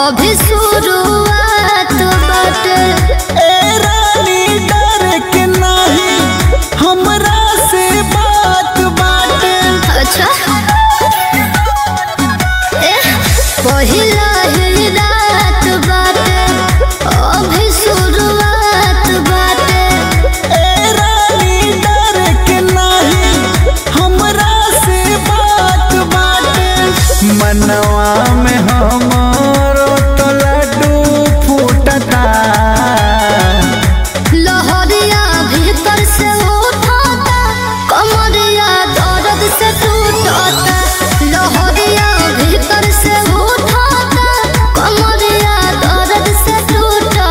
अभी शुरुआत बाटे ए रानी डर के नाही हमरा से बात बाटे अच्छा ए पहिला ही रात बाटे अभी शुरुआत बाटे ए रानी डर के नाही हमरा से बात बाटे मनवा में हमरो तो लड्डू फूटता लहरिया भीतर से उठाता कमरिया दर्द से टूटता लहरिया भीतर से उठाता कमरिया दर्द से टूटता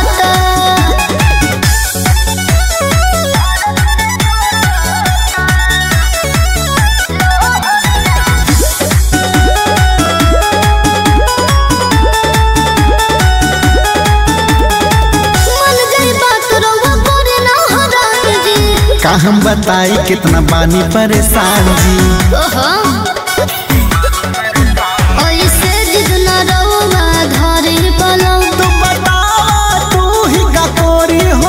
मन गई बात रउआ करे ना हरान जी का हम बताई कितना बानी परेशान जी ओहो ऐसे जिद न रउआ धरे पलंग तू बता तू ही का कोरी हो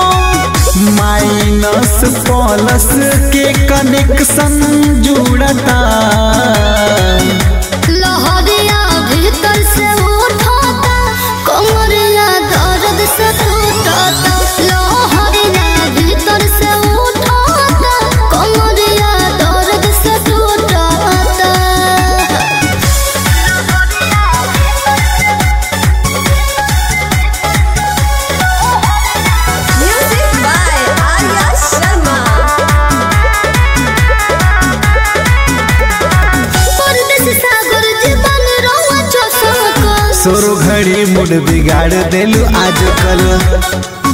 माइनस प्लस के कनेक्शन जुड़ता लहरिया भीतर से उठाता कमरिया दर्द से टूटता लहरिया भीतर से उठाता कमरिया दर्द से टूटता Music by Arya Sharma. परदेस सागर जीवन रहुआ चौसक सोरो घड़ी मुड बिगाड़ देलू आज कल